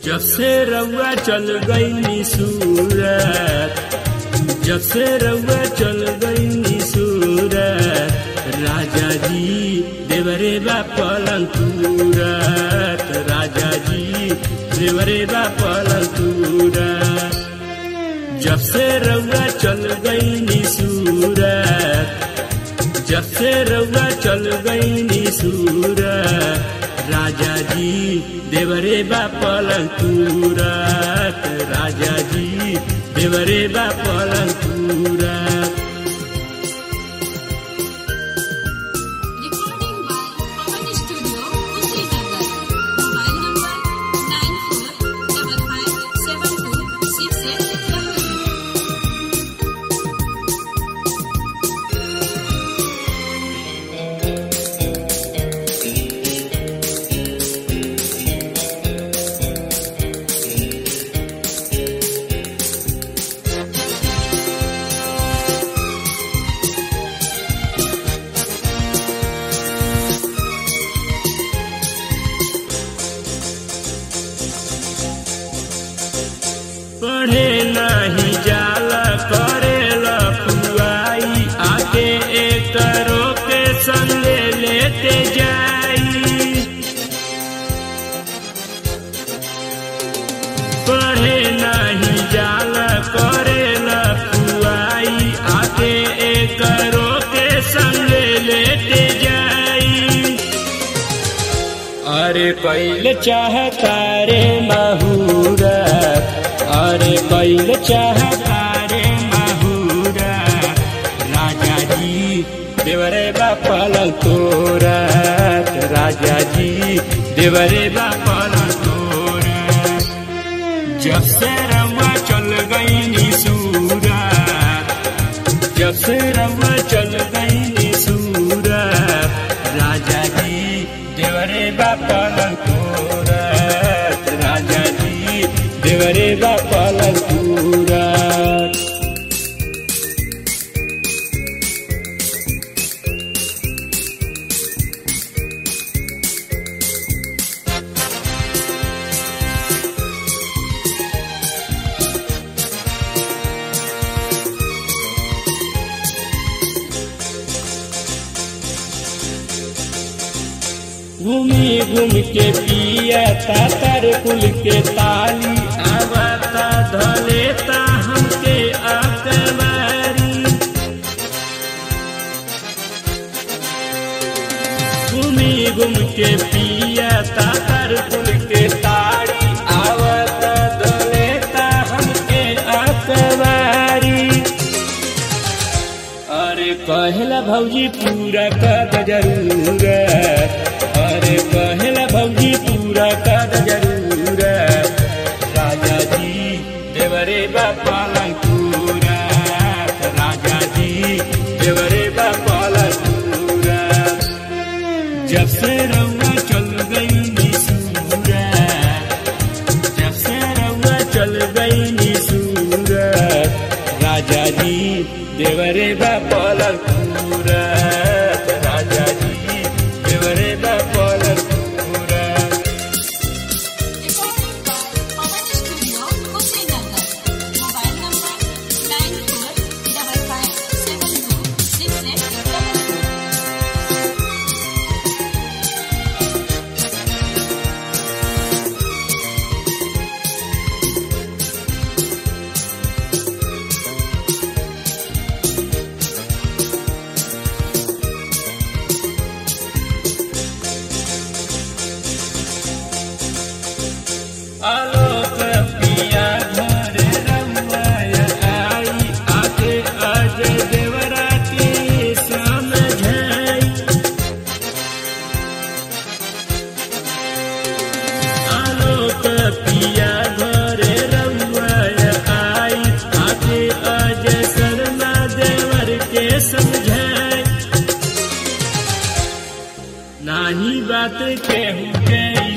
जब से रउआ चल गई सूरत जब से रउआ चल गई सूरत राजा जी देवरे बा पलंग तुरत राजा जी देवरे बा पलंग तुरत जब से रउआ चल गई सूरत जब से रउआ चल गई सूरत राजा जी देवरे बा पलंग तुरत राजा जी देवरे बा पलंग तुरत Recording by Pawan Studio, Kushinagar. Mobile number nine four double five seven two six eight double two. पढ़े नाही जाला करेला पुआई आके एक के संगे लेते जाई पढ़े नाही जाला करेला पुआई आके एक के संगे लेते जाई अरे कैल चाहता रे माहूरा अरे कैल चाहता रे माहूरा राजा जी देवरे बा पलंग तोरत राजा जी देवरे बा पलंग तोरत जब से रवा चल गई सूरत जब से रवा चल गई सूरत राजा जी देवरे बा पलंग तोरत राजा जी देवरे बा पलंग तोरत घूमी घूम के पिया तातर कुल के ताली आवता धलेता हमके अकबारी घूमी घूम के पिया तातर कुल के ताली आवता धलेता हमके अकबारी अरे कहला भौजी पूरा कद जरूर अरे कहला भौजी पूरा कद जरूर राजा जी देवरे बा पालंग पूरा राजा जी देवरे बा पालंग पूरा जब से रउआ चल गई निसूरा जब से रउआ चल गई निसूरत राजा जी देवरे बा पलक पूरत राजा जी देवरे बा पलक पूरत Recording by Pawan Studio, Kushinagar. Mobile number nine four double five seven two six eight double two. Alok पिया घर रमय आई आके अजय देवरा के समझाई आलोक पिया घर रमय आई आके अजय शर्मा देवर के समझाई नाही बात केहू के